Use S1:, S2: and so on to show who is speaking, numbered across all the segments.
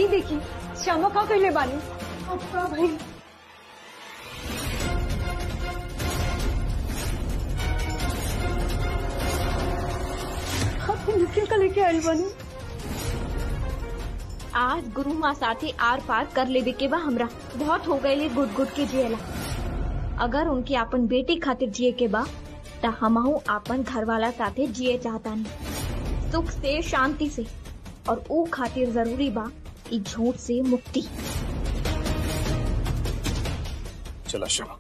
S1: देखी श्यामा का कहले बानी अब का भाई अब निखिल का लेके आयल बानी
S2: आज गुरु माँ साथे आर पार कर लेवे के बा हमरा बहुत हो गए गुट गुट के जियला अगर उनके अपन बेटी खातिर जिए के बा त हमहू अपन घर वाला साथे जिए चाहतानी सुख से शांति से और ऊ खातिर जरूरी बा ई झूठ से मुक्ति
S3: चला शमा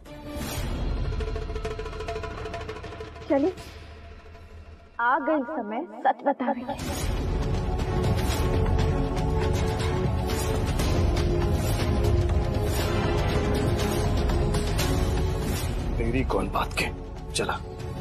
S2: चले आ गई समय सच बतावे के।
S3: तेरी कौन बात के चला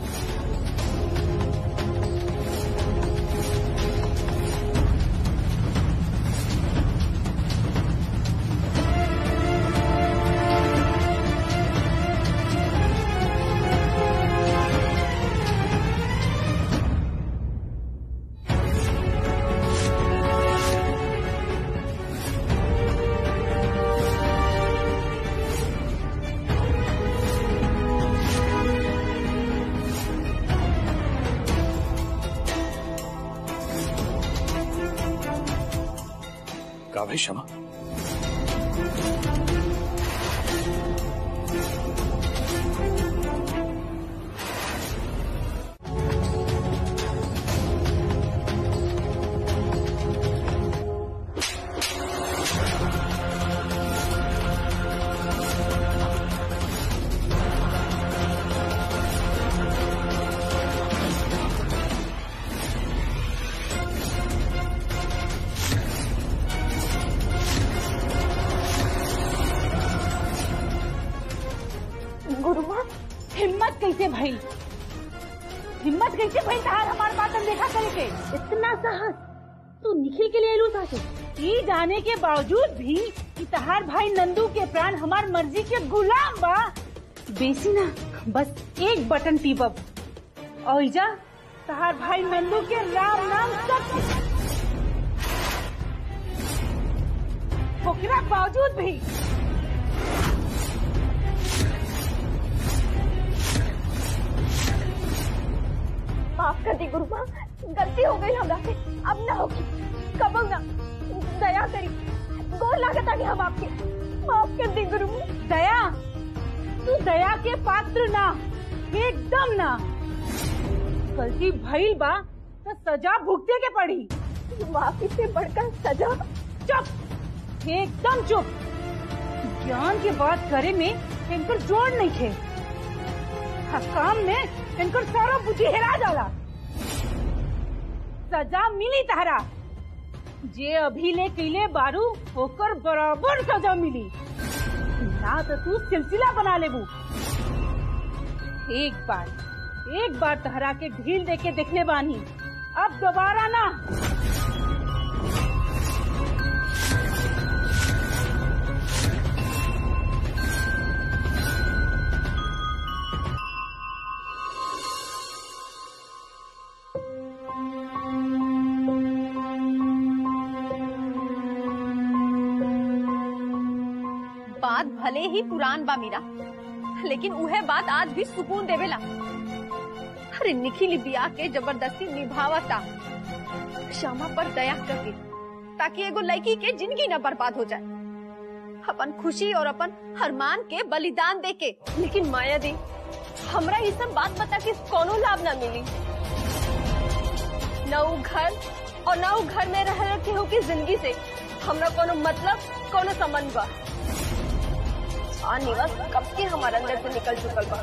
S3: का भाई शमा
S1: गुरुमा हिम्मत कैसे भई हिम्मत कैसे भई तहार हमार बात देखा करे के इतना साहस तू निखिल के लिए लू साथे ई जाने के बावजूद भी कि तहार भाई नंदू के प्राण हमार मर्जी के गुलाम बा बेसी ना बस एक बटन टीपब और जा तहार भाई नंदू के राम नाम सब ओकरा बावजूद भी
S2: माफ कर दी गुरु माँ गलती हो गई हमरा से अब ना होगी कब ना दया करी गोर लागत आगे हम आपके माफ कर दी गुरु माँ
S1: दया तू दया के पात्र ना एकदम ना गलती भइल बा तो सजा भुगते के पड़ी
S2: माफी से बढ़कर सजा
S1: चुप एकदम चुप ज्ञान की बात करे में इनकर जोड़ नहीं थे हाँ, काम में इनकर सारा बुद्धि हेरा जाला सजा मिली तहरा जे अभी ले कैले बारू होकर बराबर सजा मिली ना तो तू सिलसिला बना लेबू एक बार एक बार तहरा के ढील दे के देखले बानी अब दोबारा ना
S4: बात भले ही पुरान बा मीरा लेकिन उहे बात आज भी सुकून देवेला अरे निखिल बिया के जबरदस्ती निभावता क्षमा पर दया करके ताकि एगो लड़की के जिंदगी न बर्बाद हो जाए अपन खुशी और अपन हरमान के बलिदान दे के लेकिन माया दी हमरा ये सब बात बता के कोनो लाभ ना मिली न उ घर और न उ घर में रह के हो की जिंदगी से हमरा कोनो मतलब कोनो संबंध बा आ निवास कब के हमारे अंदर से निकल चुकल बा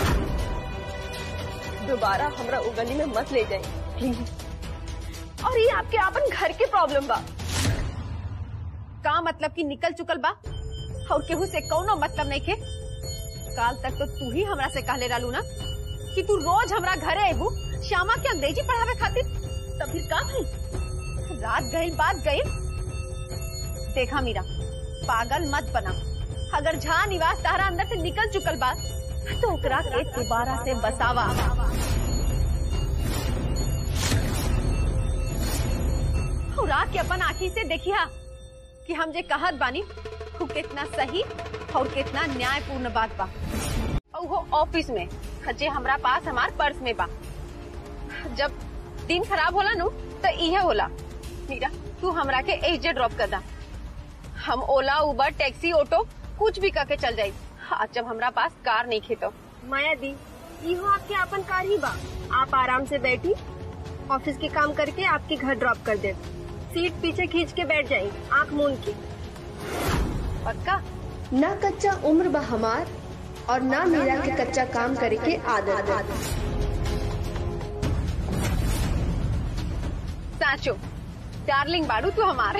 S4: दोबारा हमरा उ गली में मत ले जाए प्लीज और ये आपके अपन घर के प्रॉब्लम बा का मतलब कि निकल चुकल बा और केहू से कौनो मतलब नहीं खे काल तक तो तू ही हमरा से कहले रहलू ना कि तू रोज हमरा घरे आबू श्यामा के अंग्रेजी पढ़ावे खातिर तब फिर का भई रात गई बात गई देखा मीरा पागल मत बना अगर झा निवास तारा अंदर से निकल चुकल बा तो ओकरा के दोबारा से बसावा और आके अपन आँखी से देखिया कि हम जे कहत बानी वो कितना सही और कितना न्यायपूर्ण बात बा और वो ऑफिस में जे हमरा पास हमार पर्स में बा जब दिन खराब होला नु तो इहे होला मीरा तू हमरा के एजे ड्रॉप कर दा हम ओला उबर टैक्सी ऑटो कुछ भी करके चल जाई आज जब हमरा पास कार नहीं खेतो
S5: माया दी इहो आपके अपन कार ही बा आप आराम से बैठी ऑफिस के काम करके आपके घर ड्रॉप कर दे सीट पीछे खींच के बैठ जाए आंख मूंद के
S4: पक्का
S6: ना कच्चा उम्र बा हमार और ना मेरा के कच्चा काम करे के आदत
S4: साचो डार्लिंग बाड़ू तू हमारे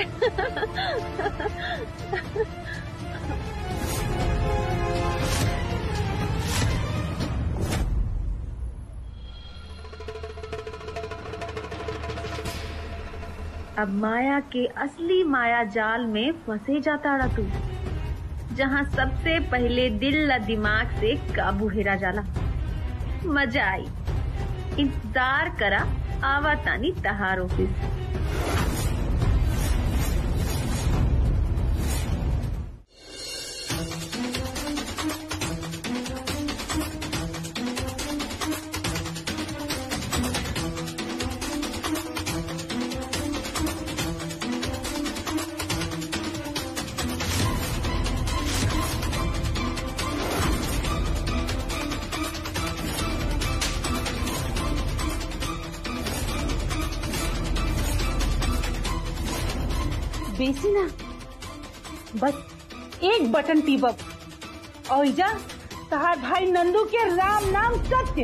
S1: अब माया के असली माया जाल में फंसे जाता रहा तू जहाँ सबसे पहले दिल ला दिमाग से काबू हेरा जाला मजा आई इंतजार करा आवा तानी तहार ऑफिस बेसी ना बस एक बटन टीपब और जा तहार भाई नंदू के राम नाम सत्य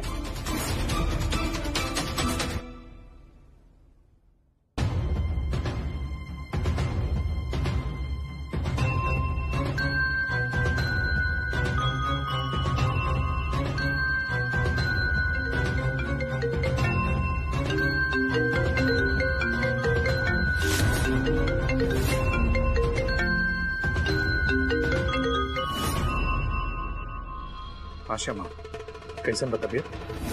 S3: हाँ श्यामा कैसन बा तबीयत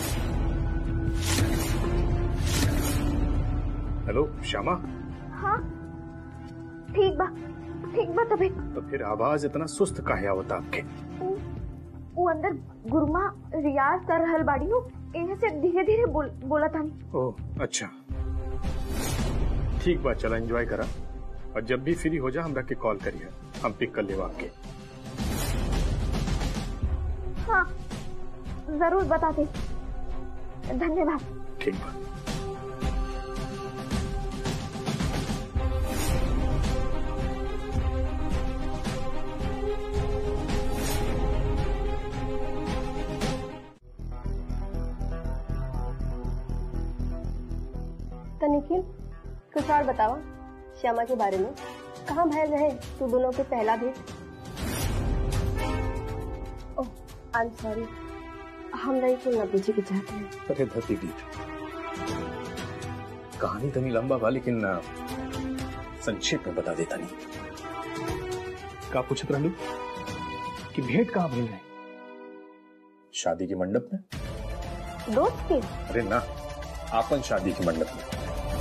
S3: हेलो श्यामा
S2: हाँ ठीक बा ठीक बा तबे
S3: तो फिर आवाज इतना सुस्त काहे आवता आपके
S2: वो अंदर गुरुमा रियाज कर रहल बाड़ी नु इन्हें से धीरे धीरे बोल, बोला तानी
S3: ओह अच्छा ठीक बा चला एंजॉय करा और जब भी फ्री हो जा हमरा के कॉल करिए हम पिक कर लेवा आपके
S2: हाँ जरूर बताते धन्यवाद
S3: ठीक बा
S5: तो निखिल कुछ और बताओ श्यामा के बारे में कहाँ भैल रहे तू दोनों के पहला भेंट ओह आई एम सॉरी हम नहीं सुनना पूछे के चाहते हैं
S3: अरे धरती दीद कहानी तनी लंबा बा लेकिन आ, संक्षेप में बता देता नहीं का पूछत रहलू कि भेंट कहाँ भइल है शादी के मंडप में
S5: दोस्त के
S3: अरे ना आपन शादी के मंडप में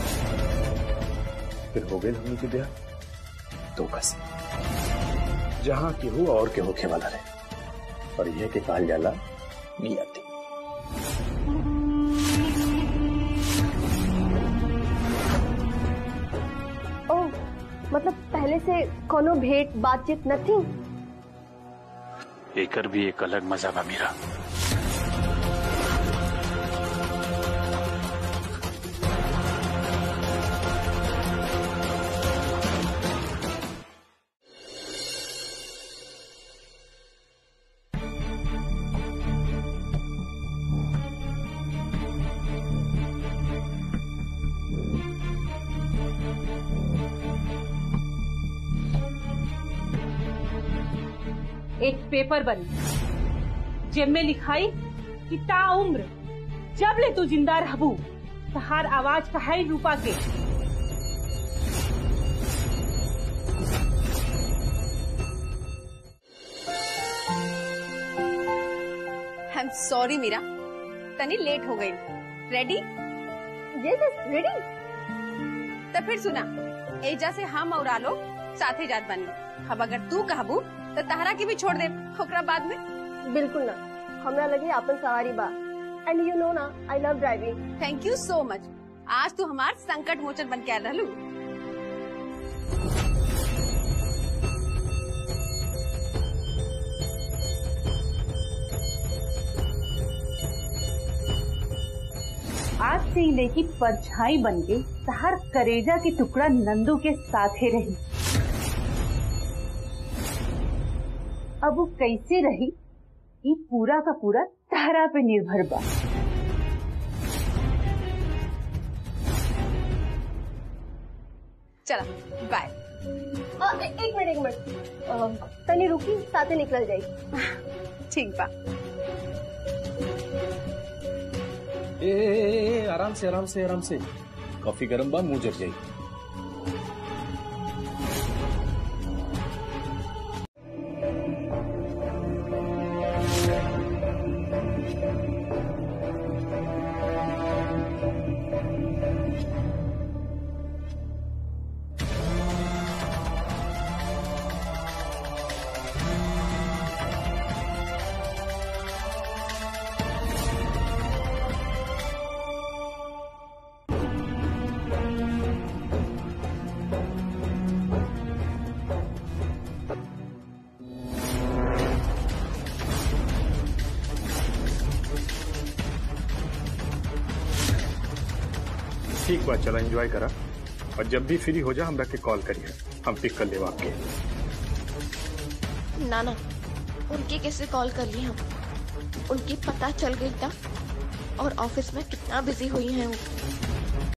S3: फिर हो गए हमनी के ब्याह तो कस जहां के हो और के होखे वाला रहे और यह के कहल जाला नियति
S5: ओह मतलब पहले से कोनो भेंट बातचीत न थी
S3: एकर भी एक अलग मजा बा मेरा
S1: एक पेपर बनी जेब में लिखाई कि ता उम्र जब ले तू जिंदा रहबू तहार आवाज कहाई रूपा के
S4: आई एम सॉरी मीरा तनी लेट हो गई रेडी
S5: यस रेडी
S4: तो फिर सुना एजा से हम और आलो साथे जात बानी अब अगर तू कहबू तो तहरा के भी छोड़ दे ओकरा बाद में
S5: बिल्कुल ना हमरा लगे आपन सवारी बा एंड यू नो ना I love driving
S4: thank you so much आज तू हमार संकट मोचन बन के आयल रहलू
S1: आज से ही लेकी परछाई बन के हर करेजा के टुकड़ा नंदू के साथे रही अब वो कैसे रही ये पूरा का पूरा तारा पे निर्भर बा
S4: चला बाय
S5: एक मिनट एक मिनट अ, तनी रुकी साथे निकल जाई
S4: ठीक बा
S3: ए, ए, ए, आराम से आराम से आराम से कॉफी गर्म बा मुंह जर जाई
S7: ठीक बा चला एंजॉय करा और जब भी फ्री हो जा हमरा के कॉल करिए हम पिक कर लेब आपके
S2: ना ना उनके कैसे कॉल कर ली हम उनकी पता चल गई था और ऑफिस में कितना बिजी हुई हैं वो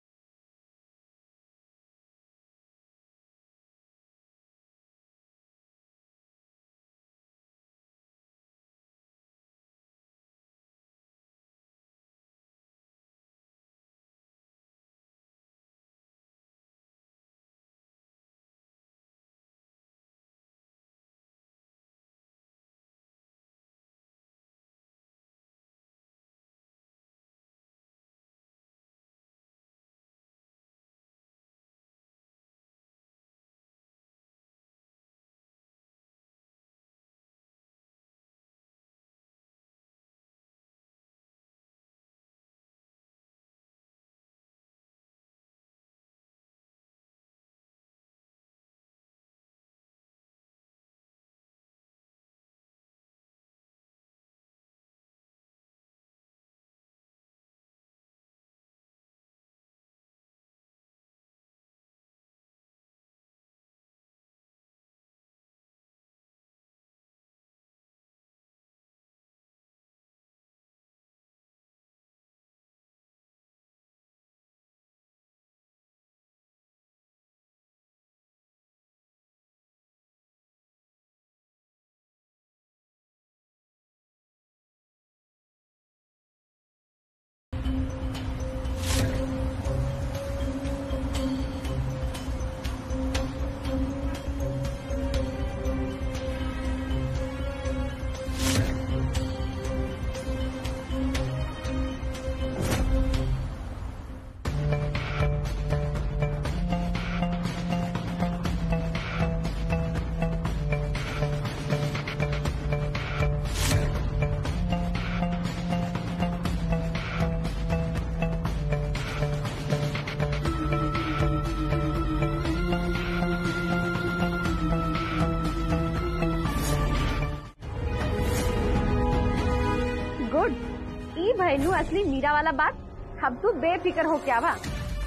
S4: गुड ई भैलू असली मीरा वाला बात अब तू बेफिक्र हो क्या बा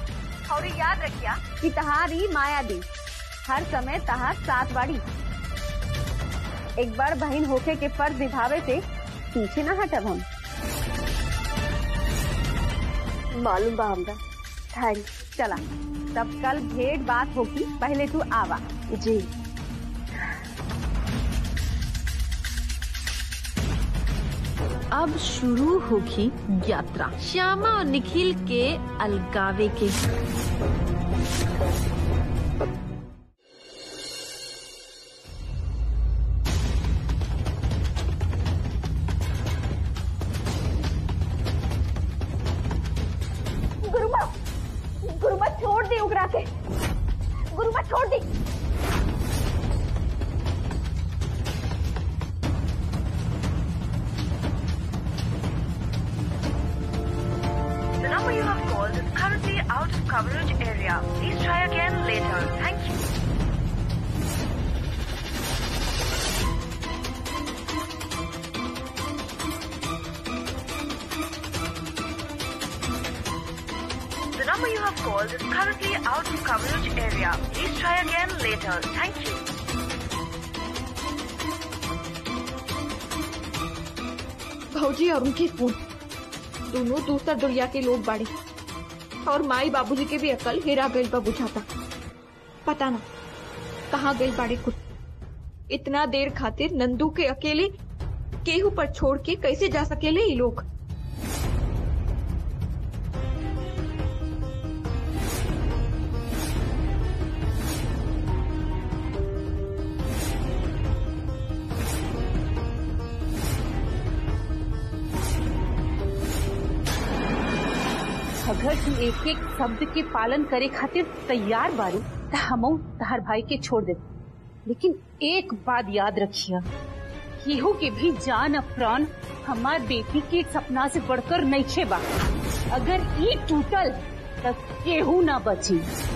S4: और याद रखिया कि तहारी माया दी हर समय तहार साथ बाड़ी एक बार बहन होके के फर्ज निभावे से पीछे ना हटब हम
S5: मालूम बा हमरा थैंक
S4: चला तब कल भेंट बात होगी पहले तू आवा
S5: जी
S8: अब शुरू होगी यात्रा श्यामा और निखिल के अलगावे के
S4: गुरुमा गुरुमा छोड़ दी उगरा के गुरुमा छोड़ दी
S9: call is currently out of coverage area. Please try again later. Thank you. The number you have called is currently out of coverage area. Please try again later. Thank you.
S2: भौजी और उनके फोन दोनों दूसरा दुनिया के लोग बाड़े और माई बाबूजी के भी अकल हेरा गइल बा बुझाता पता ना कहाँ गइल बाड़े कुछ इतना देर खातिर नंदू के अकेले केहू पर छोड़ के कैसे जा सकेले ये लोग
S1: अगर तू एक एक शब्द के पालन करे खातिर तैयार बारू त हमऊ तहर भाई के छोड़ दे लेकिन एक बात याद रखिए केहू के भी जान और प्राण हमार बेटी के सपना से बढ़कर नहीं छे बा अगर ई टूटल त केहू ना बची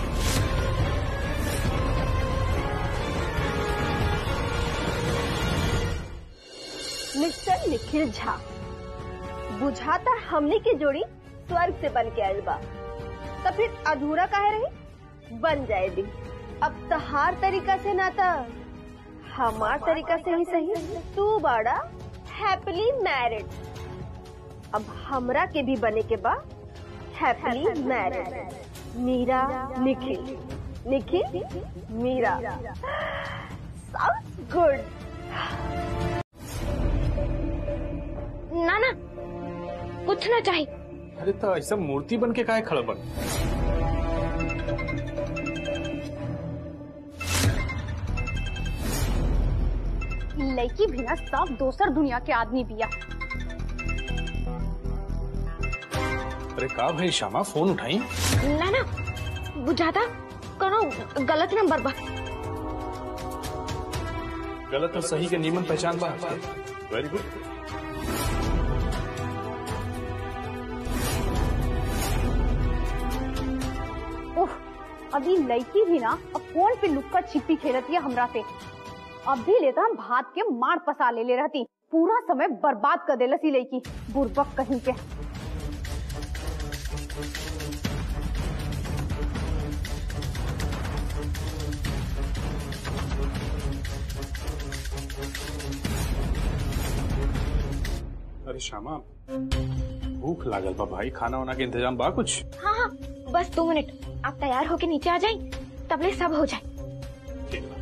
S5: मिस्टर निखिल झा बुझाता हमने की जोड़ी स्वर्ग से बन के आयल बा तो फिर अधूरा काहे रही बन जाए दी अब तहार तरीका से ना था हमार तरीका से ही सही तू बड़ा हैप्पीली मैरिड अब हमरा के भी बने के बा happily married Meera Nikhil Nikhil Meera sound good
S2: ना ना कुछ ना चाहिए
S3: अरे तो ऐसा मूर्ति बन के काहे खड़ा बन
S1: लड़की भी ना सब दोसर दुनिया के आदमी बिया
S3: अरे का भाई श्यामा फोन उठाई
S2: ना ना बुझाता कोनो गलत नंबर बा
S3: गलत और सही के नियमन पहचान बा वेरी गुड
S1: ओह अभी लड़की भी ना अब फोन पे लुक्का छिपी खेलती है हमरा से अब भी लेता हम भात के मार पसा ले ले रहती पूरा समय बर्बाद कर देलस ही लड़की बुर्बक कहीं के
S3: अरे श्यामा भूख लागल बा भाई खाना वाना के इंतजाम बा कुछ
S2: हाँ हाँ बस दो मिनट आप तैयार होके नीचे आ जाए तबले सब हो जाए
S3: ठीक बा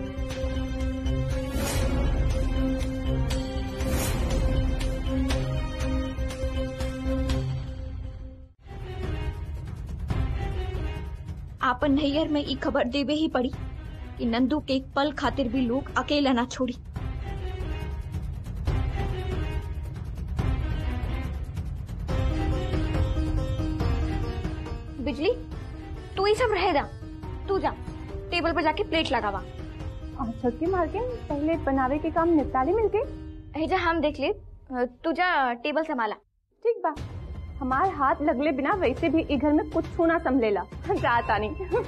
S2: आपन नैयर में ई खबर देवे ही पड़ी कि नंदू के एक पल खातिर भी लोग अकेला ना छोड़ी बिजली तू ही सब रहेगा तू जा टेबल पर जाके प्लेट लगावा
S5: हम छुट्टी मार के पहले बनावे के काम निपटा ले मिलके
S2: हेजा हम देख ले अ, तू जा टेबल संभाला
S5: ठीक बा हमार हाथ लगले बिना वैसे भी ई घर में कुछ छूना संभलेला जाता नहीं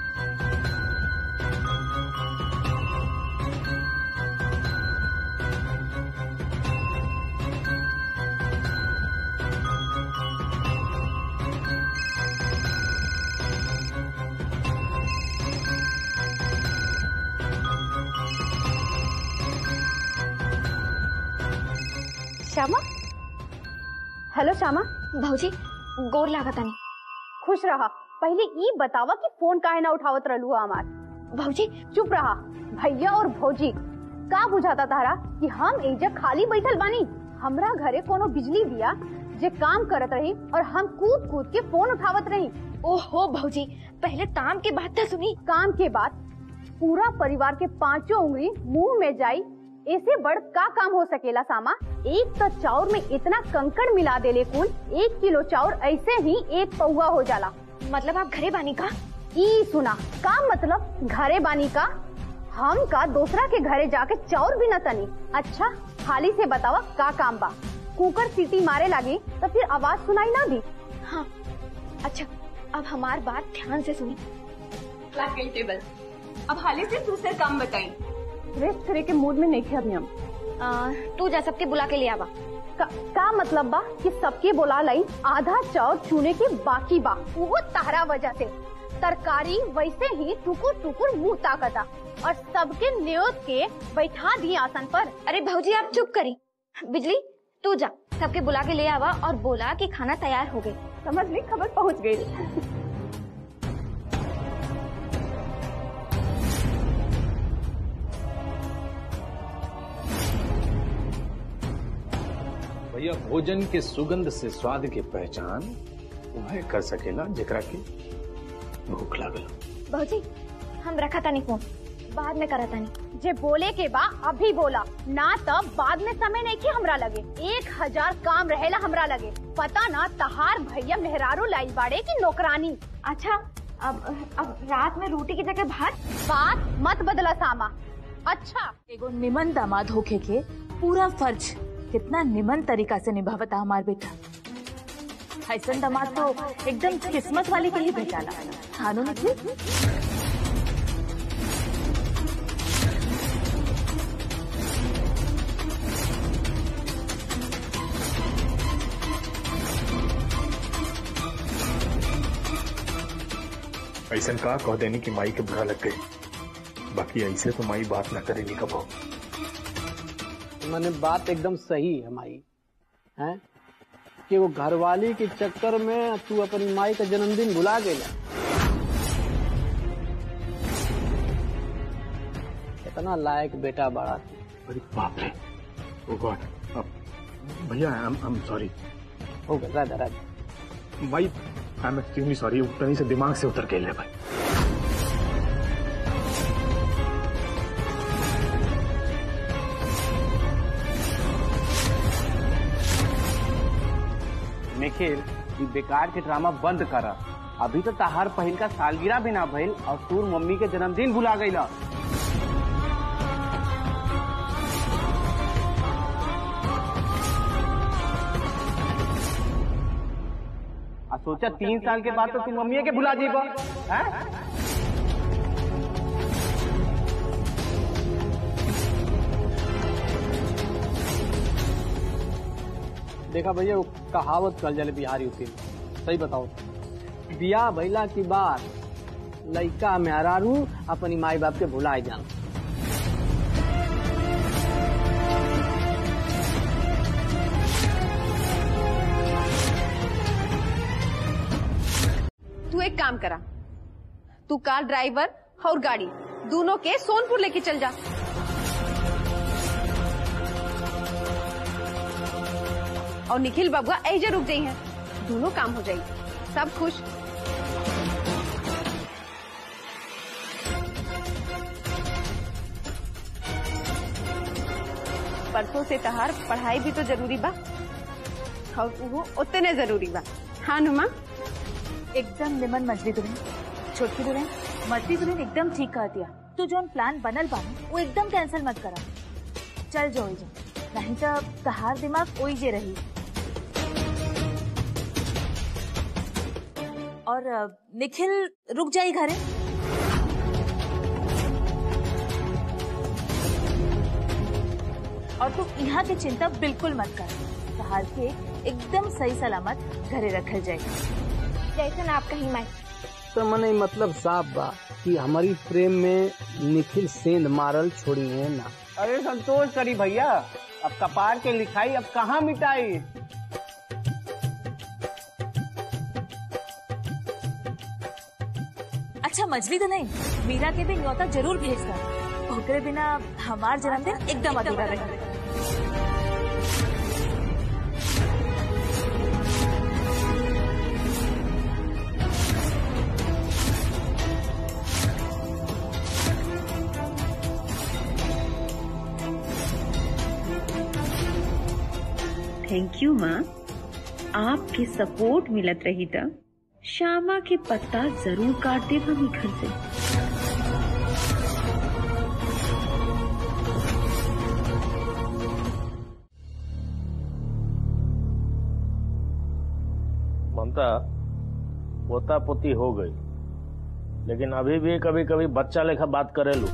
S1: श्यामा हेलो श्यामा
S2: भौजी गोर लागतानी
S1: खुश रहा पहले ई बतावा कि फोन काहे ना उठावत रहलू हमार
S2: भौजी
S1: चुप रहा भैया और भौजी का बुझाता तारा कि हम एजा खाली बैठल बानी हमरा घरे कोनो बिजली दिया जे काम करत रही और हम कूद कूद के फोन उठावत रही
S2: ओहो भौजी पहले काम के बात तो सुनी
S1: काम के बाद पूरा परिवार के पांचों उंगली मुंह में जाई ऐसे बड़ का काम हो सकेला सामा एक तो चाउर में इतना कंकड़ मिला देले कुल एक किलो चाउर ऐसे ही एक पौवा हो जाला
S2: मतलब आप घरे बानी का
S1: ई सुना का मतलब घरे बानी का हम का दूसरा के घरे जाके चाउर भी न तनी अच्छा खाली से बतावा का काम बा कुकर सीटी मारे लगी तो फिर आवाज सुनाई ना दी
S2: हाँ अच्छा अब हमार बात ध्यान से सुनी
S4: लग गई टेबल अब हाले से दूसरे काम बताई
S5: रेस्ट करे के मूड में नहीं थे अभी हम
S2: आ, तू जा सबके बुला के ले आवा
S5: का, का मतलब बा कि सबके बोला लाई आधा चाउर चूने के बाकी बा वो तारा वजह से तरकारी वैसे ही टुकुर टुकुर मुंह ताकता और सबके न्योत के बैठा दिए आसन पर
S2: अरे भौजी आप चुप करी बिजली तू जा सबके बुला के ले आवा और बोला कि खाना तैयार हो गई
S5: समझ ली खबर पहुंच गई
S3: भैया भोजन के सुगंध से स्वाद के पहचान वह कर सकेला जेकरा के भूख लागल
S2: भौजी हम रखा तानी फोन बाद में करा तानी
S5: जे बोले के बा अभी बोला ना तब बाद में समय नहीं कि हमरा लगे एक हजार काम रहेला हमरा लगे पता ना तहार भैया मेहरारू लाइल बाड़े की नौकरानी
S2: अच्छा अब अब रात में रोटी की जगह भात
S5: बात मत बदला सामा अच्छा
S1: एगो निमन दामाद होके के पूरा फर्ज कितना निमन तरीका से निभावता हमार बेटा ऐसन दामाद तो एकदम किस्मत वाली के ही बेचाला खानो निकले
S7: ऐसा का कह देनी कि माई के बुरा लग गई बाकी ऐसे तो माई बात ना करेनी कबो
S10: मैंने बात एकदम सही है माई है कि वो घरवाली के चक्कर में तू अपनी माई का जन्मदिन भुला गया इतना लायक बेटा बड़ा तू
S7: अरे बाप रे ओ गॉड अब भैया आई एम सॉरी
S10: हो गया राजा राजा
S7: माई आई एम एक्सट्रीमली सॉरी उतनी से दिमाग से उतर गई भाई
S10: निखिल ये बेकार के ड्रामा बंद कर अभी तो तहार पहिल का सालगिरह भी ना भइल और तूर मम्मी के जन्मदिन भुला गई आ सोचा तीन साल के बाद तो तू मम्मी के भुला जीबा हैं? देखा भैया वो कहावत कल जले बिहारी होती सही बताओ बिया भैला की बात लइका मेहरारू अपनी माई बाप के भुलाए जान
S4: तू एक काम करा तू कार ड्राइवर और गाड़ी दोनों के सोनपुर लेके चल जा और निखिल बबुआ ऐजे रुक गई हैं दोनों काम हो जाएगी सब खुश परसों से तहार पढ़ाई भी तो जरूरी बा और वो उतने जरूरी बा हाँ नुमा
S1: एकदम निमन मछली दुल्हन छोटकी दुल्हन मछली दुल्हन एकदम ठीक कर दिया तू जो प्लान बनल बा ना, वो एकदम कैंसिल मत करा चल जो ओइजे नहीं तो तहार दिमाग ओइजे रही और अ, निखिल रुक जाई घरे और तू यहाँ की चिंता बिल्कुल मत कर तहार के एकदम सही सलामत घरे रखल जाएगी
S2: जैसे ना आप कहीं मैं
S10: तो मने मतलब साफ बा कि हमारी प्रेम में निखिल सेंध मारल छोड़ी है ना अरे संतोष करी भैया अब कपार के लिखाई अब कहाँ मिटाई
S1: अच्छा मछली तो नहीं मीरा के भी न्योता जरूर भेज कर ओकरे बिना हमार जन्मदिन एकदम अधूरा रही
S11: थैंक यू माँ आपके सपोर्ट मिलत रही था श्यामा के पत्ता जरूर काट दे हम घर से
S3: ममता
S12: पोता पोती हो गई लेकिन अभी भी कभी कभी बच्चा लेखा बात करेलू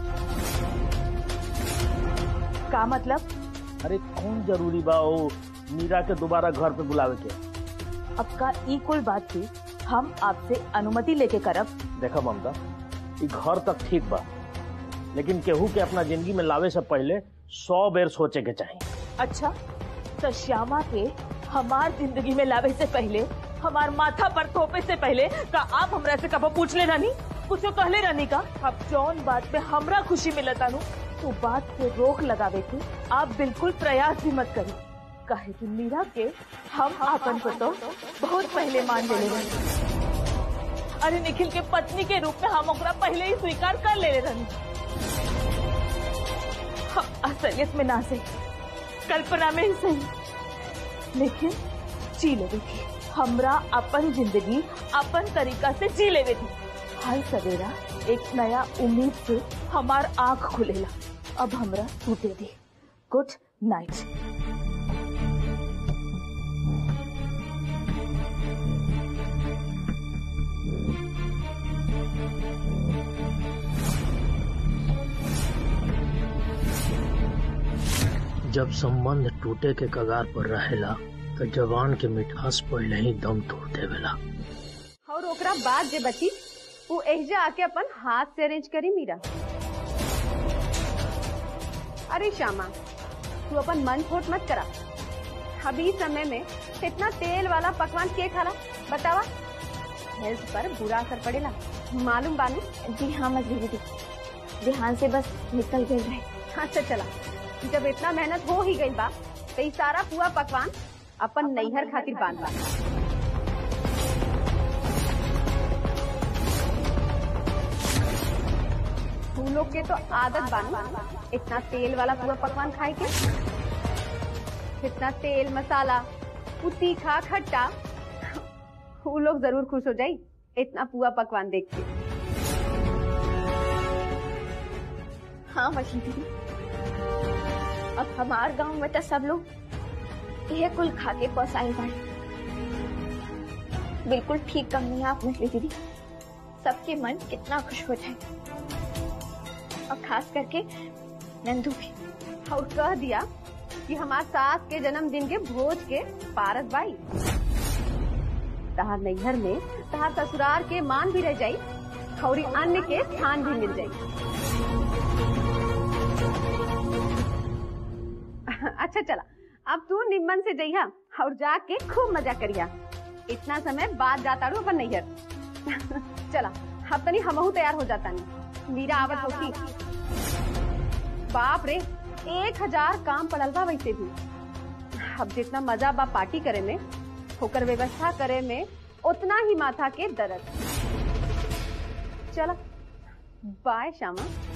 S1: का मतलब
S12: अरे कौन जरूरी बा ओ मीरा के दोबारा घर पे बुलावे के
S1: अब का ई कुल बात थी हम आपसे अनुमति लेके करब
S12: देखा ममता ई घर तक ठीक बा लेकिन केहू के अपना जिंदगी में लावे से पहले सौ बेर सोचे के चाहिए
S1: अच्छा तो श्यामा के हमार जिंदगी में लावे से पहले हमार माथा पर थोपे से पहले का आप हमरा से कबो पूछ ले रानी कुछ कहले रानी का अब जौन बात पे हमरा खुशी मिलता नु तो बात पे रोक लगावे के आप बिल्कुल प्रयास भी मत करी कहे कि मीरा के हम आपन को तो बहुत पहले मान ले रही अरे निखिल के पत्नी के रूप में हम ओकरा पहले ही स्वीकार कर ले रही हम असलियत में ना सही कल्पना में ही सही लेकिन जी लेवे थी हमरा अपन जिंदगी अपन तरीका से जी लेवे थी हर सवेरा एक नया उम्मीद से हमार आंख खुलेला अब हमरा टूटे दी गुड नाइट
S12: जब संबंध टूटे के कगार पर रहेला तो जवान के मिठास पहले ही दम तोड़ देवेला
S5: और ओकरा बाद जे बची वो एहजा आके अपन हाथ से अरेंज करी मीरा अरे श्यामा तू अपन मन खोट मत करा अभी समय में इतना तेल वाला पकवान के खाला बतावा हेल्थ पर बुरा असर पड़ेला मालूम बानू
S2: जी हाँ मछली दीदी ध्यान से बस निकल गए रहे
S5: अच्छा चला जब इतना मेहनत हो ही गई बा तो ई सारा पुआ पकवान अपन नैहर खातिर बांधा तू लोग के तो आदत बानू इतना तेल वाला पुआ पकवान खाए के इतना तेल मसाला उ तीखा खट्टा वो लोग जरूर खुश हो जाई इतना पुआ पकवान देख के
S2: हाँ मछली दीदी अब हमार गांव में तो सब लोग यह कुल खा के पसाई बाड़े बिल्कुल ठीक कमी आप मछली दीदी सबके मन कितना खुश हो जाए और खास करके नंदू भी
S5: और कह दिया कि हमार सास के जन्मदिन के भोज के पारस बाई तहार नैहर में तहार ससुराल के मान भी रह जाई और अन्न के स्थान भी मिल जाई अच्छा चला अब तू निम्मन से जइहा और जाके खूब मजा करिया इतना समय बाद जाता रू अपन नैहर चला अब तनी हमहू तैयार हो जाता नहीं मीरा आवत होती बाप रे एक हजार काम पड़ल बा वैसे भी अब जितना मजा बा पार्टी करे में होकर व्यवस्था करे में उतना ही माथा के दर्द चला बाय श्यामा